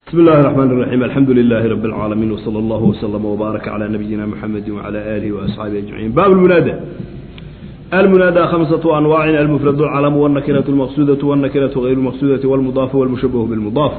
بسم الله الرحمن الرحيم الحمد لله رب العالمين وصلى الله وسلم وبارك على نبينا محمد وعلى آله وأصحابه أجمعين باب المنادى المنادى خمسة أنواع المفرد العلم والنكرة المقصودة والنكرة غير المقصودة والمضاف والمشبه بالمضاف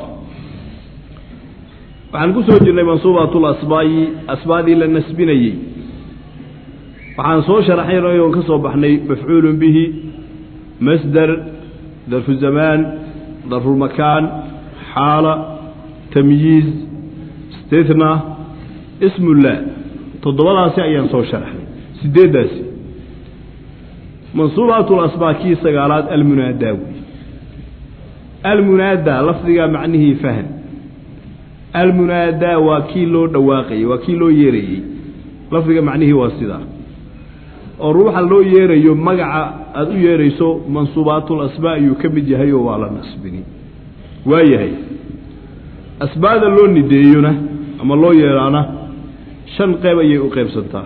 waxaan ku soo jirnay mansuubatul asbaayi asbaadii la nasbinayey waxaan soo sharaxaynay oon ka soo baxnay mafcuulun bihi masdar darfu zamaan darfulmakaan xaala tamyiiz stithna ismullah toddobadaasi ayaan soo sharaxnay sideeddaasi mansuubaatul asbaa kii sagaalaad almunaadaa wey almunaadaa lafdigaa macnihii fahan almunaadaa waa kii loo dhawaaqayey waa kii loo yeerayey lafdiga macnihii waa sidaa oo ruuxa loo yeerayo magaca aada u yeerayso mansuubaatul asbaa ayuu ka mid yahay oo waa la nasbini waa yahay asbaada loo nideeyona ama loo yeeraana shan qeyb ayay u qeybsantaa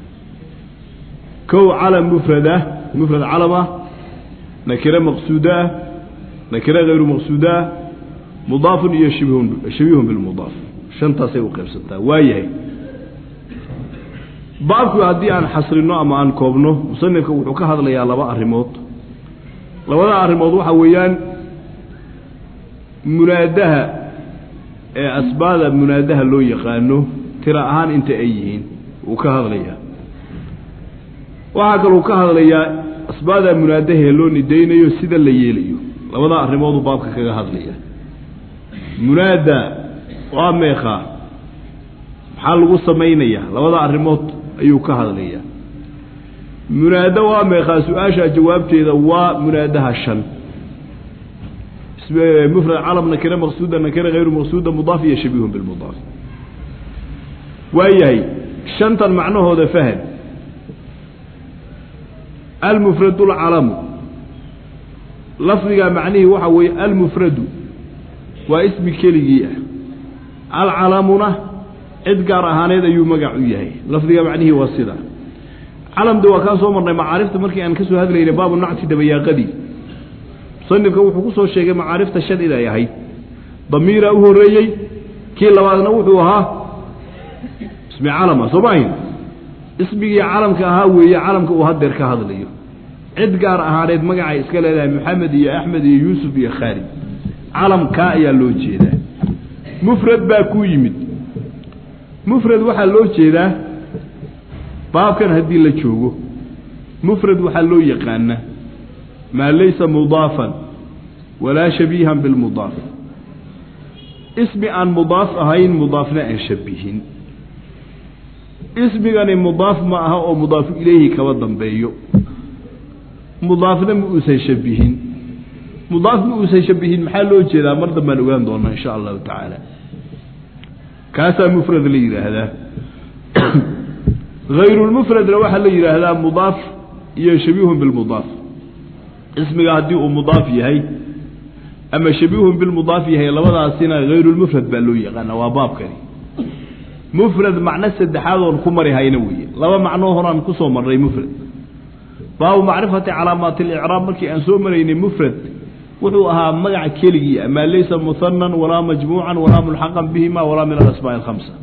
kow calam mufradah mufrad calamah nakire maqsuudaah nakire hayru maqsuudaah mudaafun iyo shibhun shabihun bilmudaaf shantaasay u qaybsantaa waa yahay baabku haddii aan xasrino ama aan koobno musanifka wuxuu ka hadlayaa laba arrimood labada arrimood waxaa weeyaan munaadaha ee asbaada munaadaha loo yaqaano tira ahaan inta ay yihiin wuu ka hadlayaa waxaa kaluu ka hadlayaa asbaada munaadahee loo nidaynayo sida la yeelayo labada arrimooduu baabka kaga hadlaya munaada waa meekaa maxaa lagu samaynayaa labada arrimood ayuu ka hadlayaa munaado waa meekaa su-aasha jawaabteeda waa munaadaha shan mufrad calam nakire maqsuuda nakire hayru maqsuuda mudaaf iyo shabihun bilmudaaf waa yahay shantan macnahooda fahan almufradu lcalamu lafdigaa macnihii waxaa weeye almufradu waa ismi keligii ah alcalamuna cid gaar ahaaneed ayuu magac u yahay lafdiga macnihii waa sida calamda waa kaa soo marnay macaarifta markii aan ka soo hadlaynay baabu nacti dabayaaqadii musanifka wuxuu ku soo sheegay macaarifta shan inay ahayd damiiraa u horreeyey kii labaadna wuxuu ahaa ismi calama soo maahin ismigii calamka ahaa weeye calamka uu hadeer ka hadlayo cid gaar ahaaneed magacay iska leedahay maxamed iyo axmed iyo yuusuf iyo khaalid calamkaa ayaa loo jeedaa mufrad baa ku yimid mufrad waxaa loo jeedaa baabkan haddii la joogo mufrad waxaa loo yaqaanaa maa laysa mudaafan walaa shabiihan bilmudaaf ismi aan mudaaf ahayn mudaafna aan shabihin ismigani mudaaf ma aha oo mudaafu ilayhi kaba dambeeyo mudaafna ma uusan shabihin mudaaf ma uusan shabihin maxaa loo jeedaa mar dambaan ogaan doonaa insha allahu tacaala kaasaa mufrad la yidhaahdaa hayrulmufradna waxaa la yidhaahdaa mudaaf iyo shabiihun bilmudaaf ismiga haddii uu mudaaf yahay ama shabiihun bilmudaaf yahay labadaasina hayrulmufrad baa loo yaqaana waa baabkani mufrad macno saddexaad oon ku mari hayna weeye laba macnoo horaan kusoo marnay mufrad baabu macrifati calaamaati alicraab markii aan soo maraynay mufrad wuxuu ahaa magaca keligii maa laysa muhanan walaa majmuucan walaa mulxaqan bihima walaa min alasmaa'i alkhamsa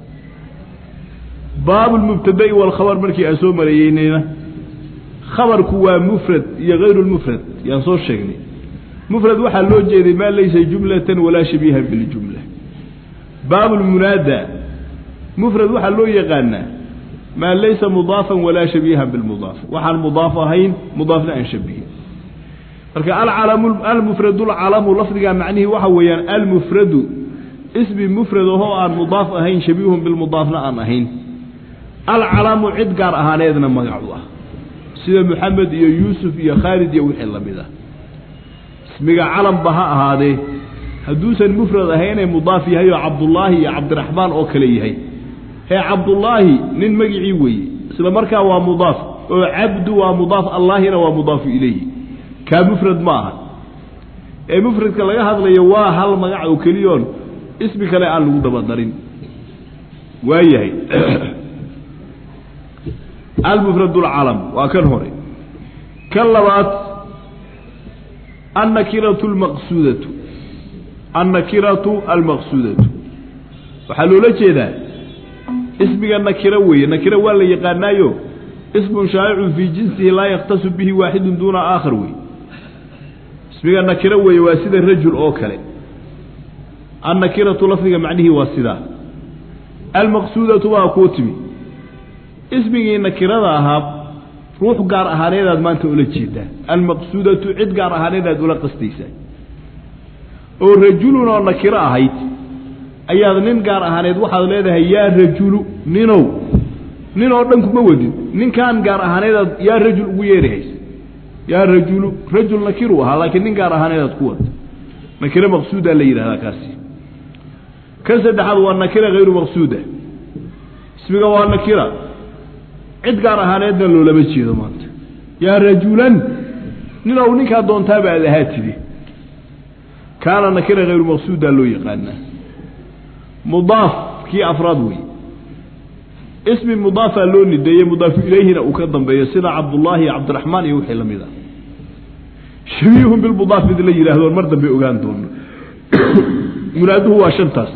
baabu lmubtada'i walkhabar markii aan soo marayeynayna khabarku waa mufrad iyo hayru lmufrad yaan soo sheegnay mufrad waxaa loo jeeday maa laysa jumlatan walaa shabiihan biljumla baabu lmunaada mufrad waxaa loo yaqaanaa maa laysa mudaafan walaa shabiihan bilmudaaf waxaan mudaaf ahayn mudaafna aan shabihin marka alcalamu almufradu lcalamu lafdigaa macnihii waxa weeyaan almufradu ismi mufrad ahoo aan mudaaf ahayn shabiihun bilmudaafna aan ahayn alcalamu cid gaar ahaaneedna magacu ah sida moxamed iyo yuusuf iyo khaalid iyo wixii lamid ah ismiga calanba ha ahaadee hadduusan mufrad ahaynee mudaaf yahay oo cabdullaahi iyo cabdiraxmaan oo kale yahay hee cabdullaahi nin magicii weeye isla markaa waa mudaaf oo cabdu waa mudaaf allaahina waa mudaafu ilayhi kaa mufrad ma aha ee mufradka laga hadlayo waa hal magac oo keliyoon ismi kale aan lagu dabadarin waa yahay almufrad lcalam waa kan hore kan labaad annakiratu lmaqsuudatu annakiratu almaqsuudatu waxaa loola jeedaa ismiga nakiro weeye nakiro waa la yaqaanaayo ismun shaa'icun fii jinsihi laa yakhtasu bihi waaxidun duuna aakhar wey ismiga nakiro weeye waa sida rajul oo kale annakiratu lafdiga macnihii waa sidaa almaqsuudatu waa kuu timi ismigii nakirada ahaa ruux gaar ahaaneedaad maanta ula jeedaa almaqsuudatu cid gaar ahaaneedaad ula qastaysaa oo rajulun oo nakiro ahayd ayaad nin gaar ahaaneed waxaad leedahay yaa rajulu ninow nin oo dhan kuma wadin ninkaan gaar ahaaneedaad yaa rajul ugu yeerihaysa yaa rajulu rajul nakiru ahaa laakiin nin gaar ahaaneedaad ku wada nakiro maqsuudaa la yidhahdaa kaasi kan saddexaad waa nakira hayru maqsuuda ismiga waa nakira cid gaar ahaaneedna loolama jeedo maanta yaa rajulan ninow ninkaa doontaaba aad ahaa tidi kaana nakira hayru maqsuudaa loo yaqaanaa mudaaf kii afraad wey ismi mudaafaa loo nideeyey mudaafu ilayhina uu ka dambeeyo sida cabdullaahi iyo cabdiraxmaan iyo wixii lamid ah shabiihun bilmudaaf mid la yidhaahdo mar dambe ogaan doono munaaduhu waa shantaas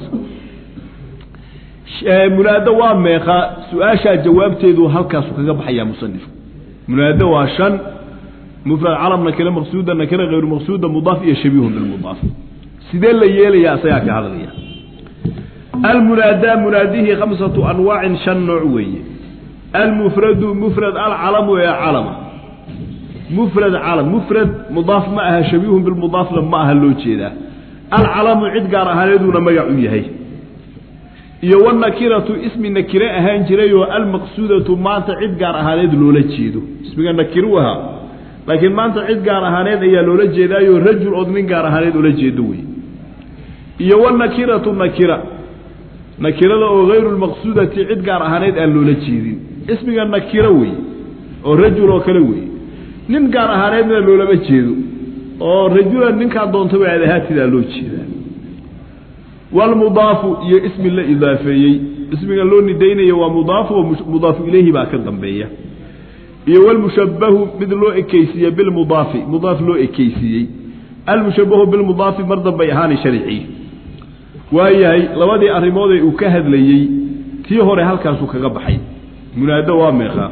munaado waa meeqa su-aashaa jawaabteedu halkaasu kaga baxayaa musanifku munaado waa shan mufrad calam nakire maqsuuda nakire hayru maqsuuda mudaaf iyo shabiihun bilmudaaf sidee la yeelayaa isagaa ka hadlaya almunaadaa munaadihii khamsatu anwaacin shan nooc weeye almufradu mufrad alcalamu ee calama mufrad calam mufrad mudaaf ma aha shabiihun bilmudaafna ma aha loo jeedaa alcalamu cid gaar ahaaneeduuna magac u yahay iyo wanakiratu ismi nakire ahaan jirayoo almaqsuudatu maanta cid gaar ahaaneed loola jeedo ismiga nakiru ahaa laakiin maanta cid gaar ahaaneed ayaa loola jeedaayo rajul ood nin gaar ahaaneed ula jeedo wey iyo wanakiratu nakira nakirada oo hayru lmaqsuudati cid gaar ahaaneed aan loola jeedin ismiga nakiro wey oo rajul oo kale wey nin gaar ahaaneedna loolama jeedo oo rajulan ninkaa doontaba aad ahaatidaa loo jeedaa walmudaafu iyo ismi la idaafeeyey ismiga loo nidaynayo waa mudaafu oo mudaafu ilayhi baa ka dambeeya iyo walmushabahu mid loo ekeysiiye bilmudaafi mudaaf loo ekeysiiyey almushabahu bilmudaafi mar dambay ahaani sharcii waayahay labadii arrimoodee uu ka hadlayey tii hore halkaasuu kaga baxay munaado waa meeqaa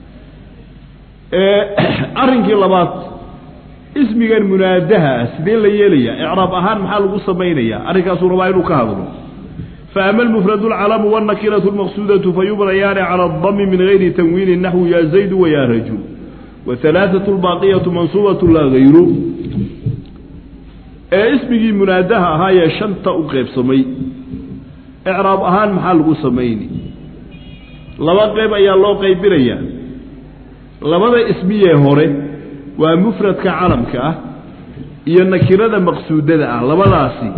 arrinkii labaad ismigan munaadaha ah sidee la yeelayaa icraab ahaan maxaa lagu samaynayaa arrinkaasuu rabaa inuu ka hadlo faama almufradu alcalamu wاlnakiratu اlmaqsuudatu fayubnayaani cala اdami min gayri tanwiini naxwu ya zaydu waya rajul wahalaaثatu اlbaaqiyatu mansuubatu laa gayru ee ismigii munaadaha ahaayee shanta u qeybsamay icraab ahaan maxaa lagu samayni laba qeyb ayaa loo qaybinayaa labada ismiyee hore waa mufradka calamka ah iyo nakirada maqsuudada ah labadaasi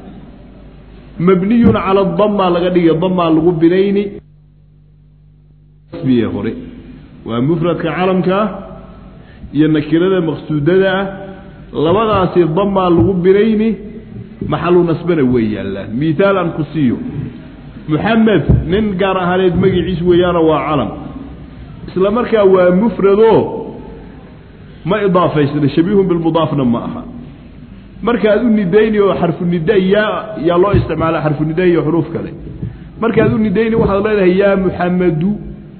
mabniyun cala damaa laga dhigay damaa lagu binayni ismiyee hore waa mufradka calamka ah iyo nakirada maqsuudada ah labadaasi damaa lagu binayni maxalu nasbana wey yaallaan mihaal aan ku siiyo muxamed nin gaar ahaaneed magiciis weeyaano waa calam isla markaa waa mufrado ma idaafaysna shabiihun bilmudaafna ma aha markaad u nidayni oo xarfu nida yaa yaa loo isticmaala xarfu nida iyo xuruuf kale markaad u nidayni waxaad leedahay yaa muxamadu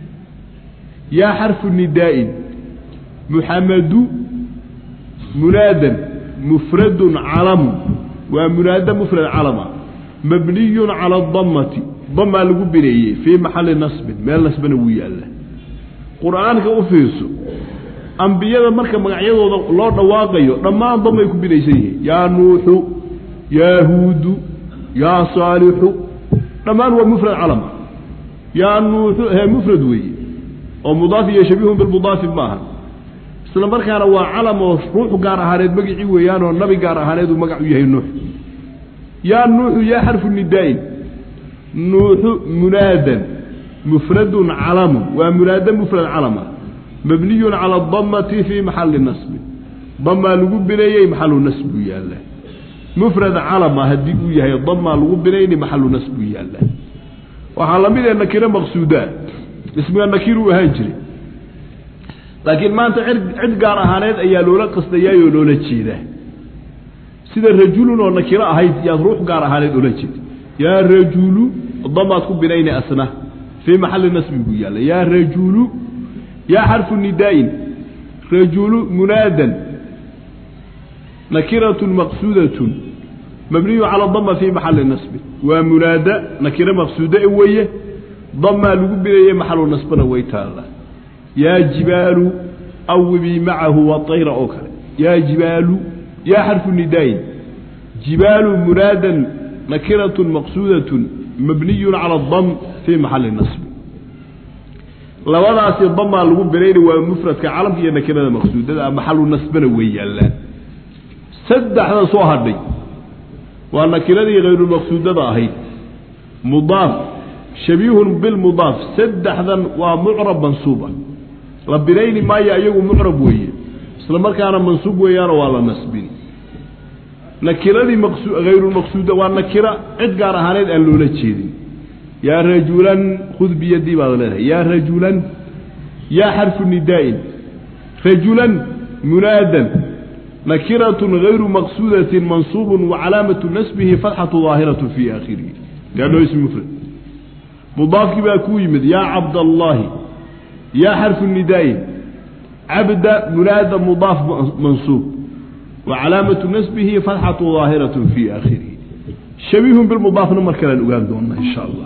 yaa xarfu nidaa'in muxamadu munaadan mufradun calamu waa munaada mufrad calama mabniyun cala adamati damaa lagu bineeyey fii maxalli nasbin meel nasbana wuu yaalla qur-aanka u fiirso ambiyada marka magacyadooda loo dhawaaqayo dhammaan damay ku binaysan yihiin yaa nuuxu yaa huudu yaa saalixu dhammaan waa mufrad calama yaa nuuxu hee mufrad weeye oo mudaaf iyo shabiihun bilmudaafi maaha isla markaana waa calam oo ruuxu gaar ahaaneed magicii weeyaanoo nabi gaar ahaaneed uu magac u yahay nuux yaa nuuxu yaa xarfu nidaa'in nuuxu munaadan mufradun calamun waa munaada mufrad calama mabniyun cala adamati fii maxalli nasbi damaa lagu bineeyey maxalu nasb buu yaallaa mufrad calama haddii uu yahay damaa lagu binayni maxalu nasb buu yaallaa waxaa lamid ee nakiro maqsuudaa ismiga nakiruu ahaan jiray laakiin maanta cid gaar ahaaneed ayaa loola qasdayaayoo loola jeedaa sida rajulun oo nakiro ahayd yaad ruux gaar ahaaneed oola jeeda yaa rajulu damaad ku binayni asna fii maxalli nasbin buu yaalla yaa rajulu yaa xarfu nidaa'in rajulu munaadan nakiratun maqsuudatun mabniyu cala dama fii maxalli nasbin waa munaada nakiro maqsuuda e weeye damaa lagu binaye maxalu nasbana way taalla yaa jibaalu awibii macahu waayra oo kale yaa jibaalu yaa xarfu nidaa'in jibaalu munaadan nakiratun maqsuudatun mabniyun cala dam fii maxalli nasbi labadaasi damaa lagu binayna waa mufradka calamka iyo nakirada maqsuudada maxalu nasbana way yaallaan saddexda soo hadhay waa nakiradii hayrulmaqsuudada ahayd mudaaf shabiihun bilmudaaf saddexdan waa mucrab mansuuba la binayni maayo iyagu mucrab weeye isla markaana mansuub weeyaano waa la nasbini nakiradii hayrulmaqsuuda waa nakira cid gaar ahaaneed aan loola jeedin yaa rajulan khud biyadii baad leedahay yaa rajulan yaa xarfu nidaa'in rajulan munaadan nakiratun hayru maqsuudatin mansuubun wa calaamatu nasbihi fatxatu daahiratu fii aakhirihi gaadhoo ismi mufrad mudaafkii baa kuu yimid yaa cabdallaahi yaa xarfu nidaa'in cabda munaada mudaaf mansuub wa calaamatu nasbihi fatxatu daahiratu fii aakhirihi shabiihun bilmudaafna mar kalean ogaan doona insha allah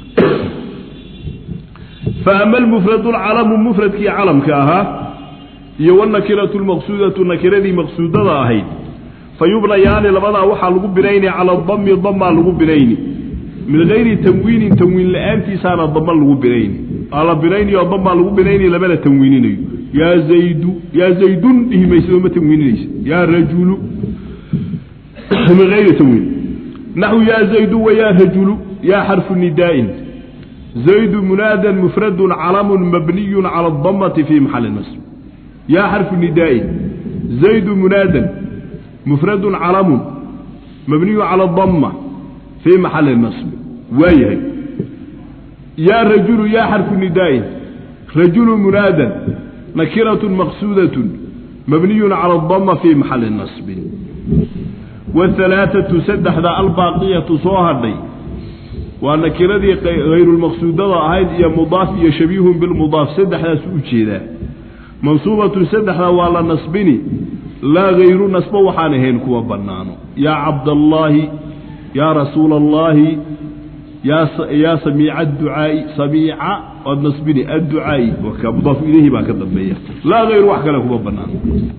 faama almufradu alcalamu mufradkii calamka ahaa iyo wanakiratu lmaqsuudatu nakiradii maqsuudada ahayd fa yubnayaani labadaa waxaa lagu binayni cala dami damaa lagu binayni min gayri tanwiinin tanwiin la-aantiisaana dama lagu binayni aa la binayniyo damaa lagu binayni lamana tanwiininayo yaa zaydu yaa zaydun dhihi maysid oo ma tanwiininaysa yaa rajulu min gayri tanwiin naxu yaa zaydu wa yaa rajulu yaa xarfu nidaa'in zaydu munaadan mufradun calamun mabniyun cala adamati fii maxalli nasb yaa xarfu nidaa'in zaydu munaadan mufradun calamun mabniyun cala adama fii maxalli nasbi waa yahay yaa rajulu yaa xarfu nidaa'in rajulu munaadan nakiratun maqsuudatun mabniyun cala adama fii maxalli nasbin wahalaaatu saddexda albaaqiyatu soo hadhay waa nakiradii hayrulmaqsuudada ahayd iyo mudaaf iyo shabiihun bilmudaaf saddexdaas u jeedaa mansuubatun saddexda waa la nasbini laa hayru nasbo waxaan ahayn kuwa bannaano yaa cabdallaahi yaa rasuula allaahi yaa samiica adducaa'i samiica waad nasbini adducaa'i waka mudaafu ilayhi baa ka dambeeya laa hayru wax kale kuma bannaano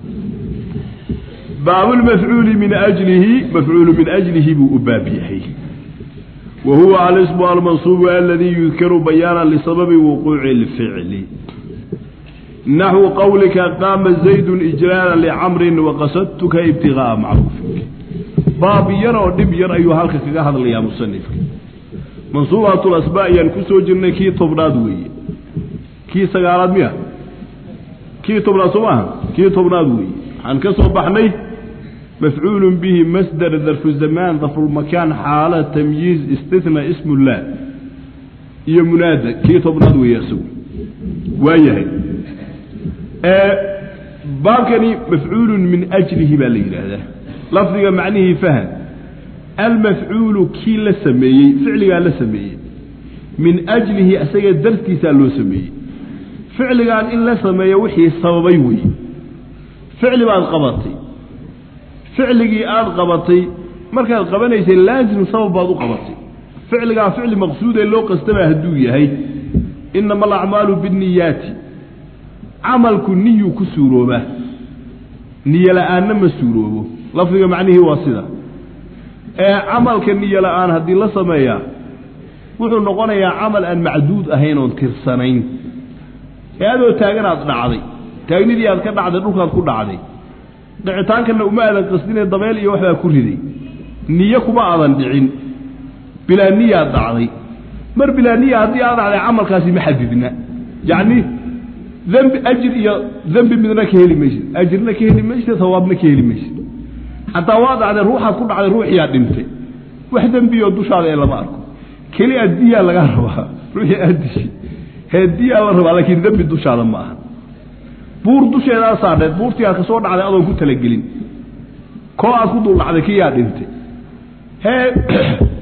baabulmafcuuli min ajlihi mafcuulu min ajlihi buu u baab yahay wa huwa alismu almansuubu aladii yudkaru bayaana lisababi wuquuci اlficli naxwu qowlika qaama zaydun ijlaala licamrin waqasadtuka ibtigaaa macruufik baab yar oo dhib yar ayuu halka kaga hadlayaa musanifka mansuubaatulasba ayaan ku soo jirnay kii tobnaad weeye kii sagaalaad miya kii tobnaad soo maaha kii tobnaad weeye waxaan ka soo baxnay mafcuul bihi masdar darfu zamaan darfulmakaan xaala tamyiiz istitna ismullah iyo munaada kii tobnaad weeye isagu waa yahay baabkani mafcuulu min ajlihi baa la yidhaahdaa lafdiga macnihii fahan almafcuulu kii la sameeyey ficligaa la sameeyey min ajlihi isaga dartiisaa loo sameeyey ficligaan in la sameeyo wixii sababay weeye ficli baad qabatay ficligii aada qabatay markaad qabanaysay laasim sabab baad u qabatay ficligaa ficli maqsuudee loo qastaba hadduu yahay inama alacmaalu binniyaati camalku niyuu ku suuroobaa niyo la-aanna ma suuroobo lafdiga macnihii waa sida ee camalka niyo la-aan haddii la sameeyaa wuxuu noqonayaa camal aan macduud ahayn oon tirsanayn ee adoo taaganaad dhacday taagnidii aad ka dhacday dhulkaad ku dhacday dhicitaankana uma aadan qasdinee dabeel iyo waxbaa ku riday niyo kuma aadan dhicin bilaa niyaad dhacday mar bilaa niya haddii aad dhacday camalkaasi ma xadidna yacni dembi ajir iyo dembi midna ka heli maysid ajirna ka heli maysid hawaabna ka heli maysid xataa waa dhacday ruuxaad ku dhacday ruuxiyaa dhintay wax dembioo dushaada ee lama arko keli a diyaa laga rabaa ruuxii aad dishi hee diyaa la rabaa laakiin dembi dushaada ma aha buur dusheedaa saadheed buurtii aad ka soo dhacday adoon ku talagelin koo aad ku dul dhacday kiyaa dhintay hee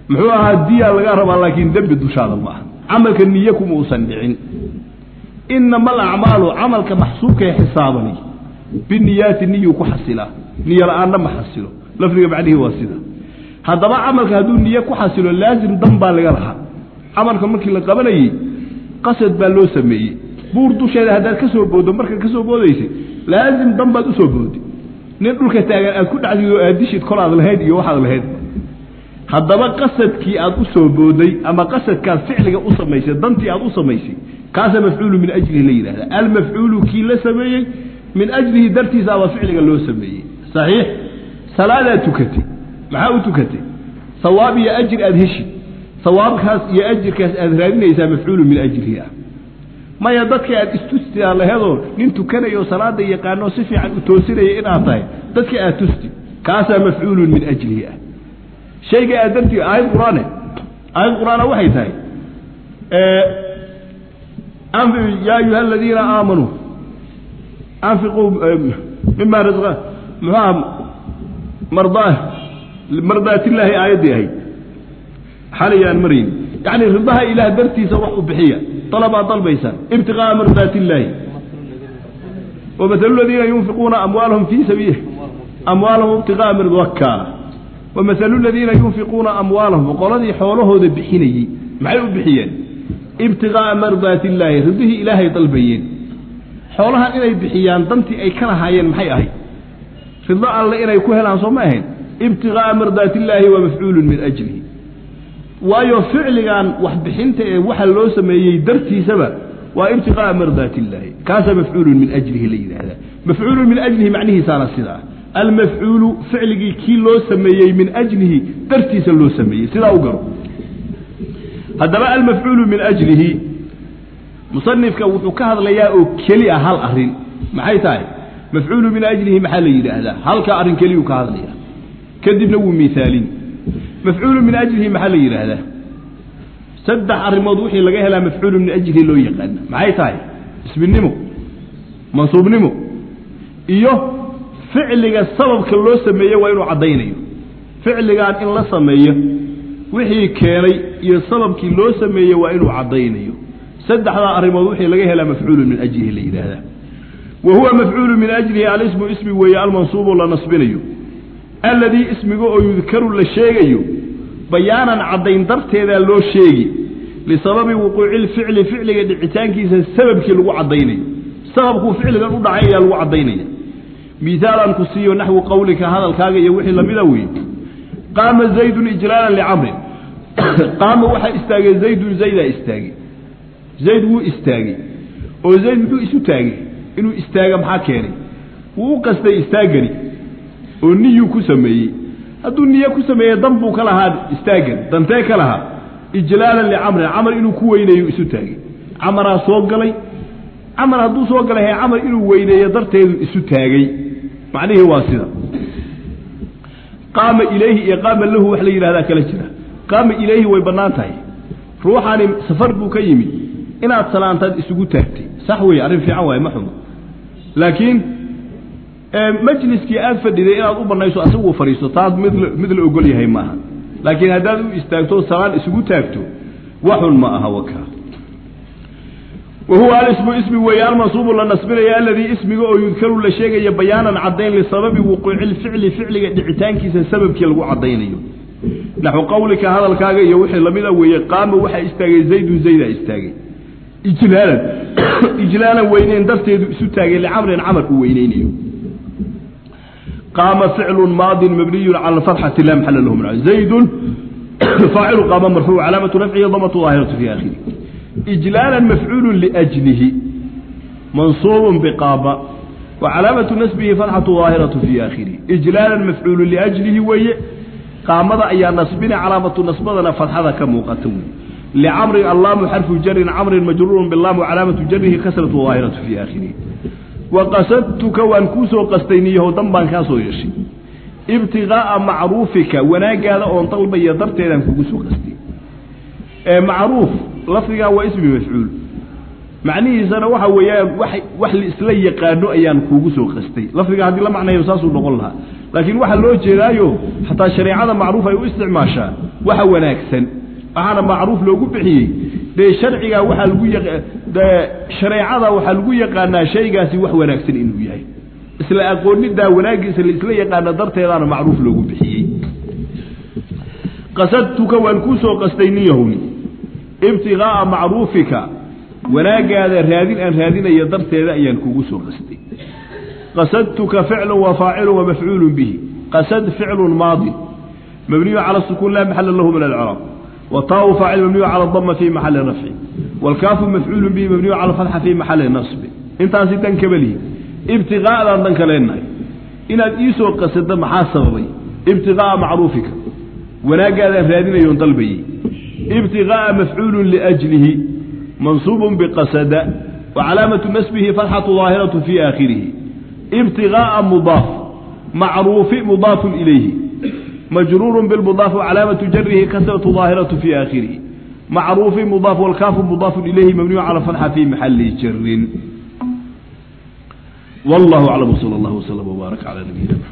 muxuu ahaa diyaa laga rabaa laakiin dembi dushaada ma aha camalka niye kuma uusan dhicin inama alacmaalu camalka maxsuubka ee xisaabani biniyaati niyuu ku xasilaa niyo la-aanna ma xasilo lafdiga macnihii waa sida haddaba camalka hadduu niye ku xasilo laasim dan baa laga lahaa camalka markii la qabanayey qasad baa loo sameeyey buur dusheeda haddaad ka soo booddo markaad ka soo boodaysay laasim dan baad usoo booday nin dhulka taagan aad ku dhacdid oo aad dishid kol aad lahayd iyo waxaad lahayd haddaba qasadkii aad u soo booday ama qasadkaad ficliga u samaysay dantii aad u samaysay kaasa mafcuulu min ajlihi la yidhahda almafcuulu kii la sameeyey min ajlihi dartiisa aba ficliga loo sameeyey saxiix salaadaad tukatay maxaa u tukatay sawaab iyo ajir aad heshid sawaabkaas iyo ajirkaas aad raadinaysaa mafcuulu min ajlihi ah maya dadka aad istustiaa lahedoo nin tukanayo salaada yaqaano si fiican u toosinaya inaad tahay dadka aad tusti kaasaa mafcuulun min ajlihi ah shayga aad dartii aayad qur-aane aayad qur-aana waxay tahay yaa ayuha aladiina aamanuu anfiquu mima raa muxuaha mardaa mardaatillaahi aayaddii ahayd xalay aan marayn yacni ridaha ilaah dartiisa wax u bixiya dalabaad dalbaysaan ibtiqaa'a mardaati illaahi wamahalu ladiina yunfiquuna amwaalahum fii sabiili amwaalahum ibtiqaa'a mirdwaka wamahalu ladiina yunfiquuna amwaalahum qoladii xoolahooda bixinayey maxay u bixiyeen ibtiqaa'a mardaati illaahi ridihii ilaahay dalbayeen xoolahan inay bixiyaan dantii ay ka lahaayeen maxay ahayd rido alle inay ku helaan soo ma ahayn ibtiqaa'a mardaati illaahi waa mafcuulun min ajlihi waayo ficligan waxbixinta ee waxa loo sameeyey dartiisaba waa ibtiqaa'a mardaati illaahi kaasaa mafcuulun min ajlihi la yidhaahdaa mafcuulun min ajlihi macnihiisaana sidaa almafcuulu ficligii kii loo sameeyey min ajlihi dartiisa loo sameeyey sidaa u garo haddaba almafcuulu min ajlihi musanifka wuxuu ka hadlayaa oo keli a hal arrin maxay tahay mafcuulu min ajlihi maxaa la yidhaahdaa halka arrin keliyuu ka hadlaya kadibna wuu miaalin mafcuulu min ajlihi maxaa la yidhaahdaa saddex arrimood wixii laga helaa mafcuulu min ajlihi loo yaqaana maxay tahay isminimo mansuubnimo iyo ficliga sababka loo sameeye waa inuu caddaynayo ficligan in la sameeyo wixii keenay iyo sababkii loo sameeye waa inuu caddaynayo saddexdaa arrimood wixii laga helaa mafcuulu min ajlihi la yidhaahdaa wa huwa mafcuulu min ajlihi alismu ismi weeye almansuubu la nasbinayo alladii ismiga oo yudkaru la sheegayo bayaanan caddayn darteedaa loo sheegi lisababi wuquuci lficli ficliga dhicitaankiisa sababkii lagu caddaynayo sababkuu ficligan u dhacay ayaa lagu caddaynaya miaalan ku siiyo naxwu qowlika hadalkaaga iyo wixii lamida weeye qaama zaydun ijlaalan licamrin qaama waxaa istaagay zaydun zaydaa istaagay zayd wuu istaagay oo zayd muxuu isu taagay inuu istaaga maxaa keenay wuu u qastay istaagani oo niyuu ku sameeyey hadduu niye ku sameeye dan buu ka lahaa istaagan dantee ka lahaa ijlaalan licamrin camar inuu ku weyneeyo isu taagay camaraa soo galay camar hadduu soo galay he camar inuu weyneeyo darteedu isu taagay macnihii waa sida qaama ilayhi iyo qaama lahu wax la yidhahdaa kala jira qaama ilayhi way bannaan tahay ruuxani safar buu ka yimid inaad salaantaad isugu taagtay sax weeye arrin fiican waaye ma xumo laakiin majliskii aad fadhiday inaad u banayso asaguu fadhiisto taas mid mid la ogol yahay maaha laakiin haddaad u istaagto salaan isugu taagto waxun ma aha wakaa wa huwa alismu ismi weeye almansuubu la nasbinaya aladii ismiga oo yudkaru la sheegaya bayaanan caddayn lisababi wuquuci lficli ficliga dhicitaankiisa sababkii lagu caddaynayo naxu qowlika hadalkaaga iyo wixii lamida weeye qaama waxaa istaagay zaydun zaydaa istaagay ijlaalan ijlaalan weyneyn darteedu isu taagay licamrin camar uu weyneynayo qaama ficlu maadin mabniyu cala fatxati la maxala lahu min zaydun faacilu qaama marfuuc calaamatu rafcihi damatu daahiratu fi akhiri ijlaalan mafcuulu liajlihi mansuubun biqaama wa calaamatu nasbihi fatxatu daahiratu fi akhirihi ijlaalan mafcuulu liajlihi weeye qaamada ayaa nasbina calaamatu nasbadana fatxada ka muuqata wey licamrin allaamu xarfu jarin camrin majruurun bilaamu calaamatu jarihi kasratu daahiratu fi akhirihi wa qasadtuka waan kuu soo qastay niyahow dan baan kaa soo yeeshay ibtiqaa'a macruufika wanaagaada oon dalbaya darteedaan kugu soo qastay ee macruuf lafdigaa waa ismi mafcuul macnihiisana waxa weeyaan wax wax laisla yaqaano ayaan kuugu soo qastay lafdiga haddii la macnayo saasuu noqon lahaa laakiin waxaa loo jeedaayo xataa shareecada macruuf ay u isticmaashaa waxa wanaagsan waxaana macruuf loogu bixiyey dee sharciga waxaa lagu dee shareecada waxaa lagu yaqaanaa shaygaasi wax wanaagsan inuu yahay isla aqoonidaa wanaagiisa laisla yaqaana darteedaana macruuf loogu bixiyey qasadtuka waan kuu soo qastay nin yahowni ibtigaaa macruufika wanaagaada raadin aan raadinayo darteeda ayaan kugu soo qastay qasadtuka ficlu wa faacilu wa mafcuulu bihi qasad ficlu maadi mabniyu cala sukuun laa maxala lahu min alcraab wataau faacil mabniyu cala dama fi maxali rafci wاlkaafu mafcuulu bihi mabniyu cala fatxa fi maxali nasbi intaasi dan kabalihi ibtigaadaan dan ka leenahay inaad iisoo qasado maxaa sababay ibtigaaa macruufika wanaagaadaan raadinayoon dalbayey ibtigaaa mafcuulu liajlihi mansuub bqasada wacalaamatu nasbihi fatxatu daahiratu fi aakhirihi ibtigaaa mudaaf macruufi mudaafun ilayhi majruuru bilmudaaf wacalaamatu jarihi kasratu daahiratu fi aakhirihi macruufi mudaaf walkaafu mudaafun ilayhi mabniyu cala fatxa fi maxali jarin wallahu aclam sal allahu wslam wbaarak cala nabiyina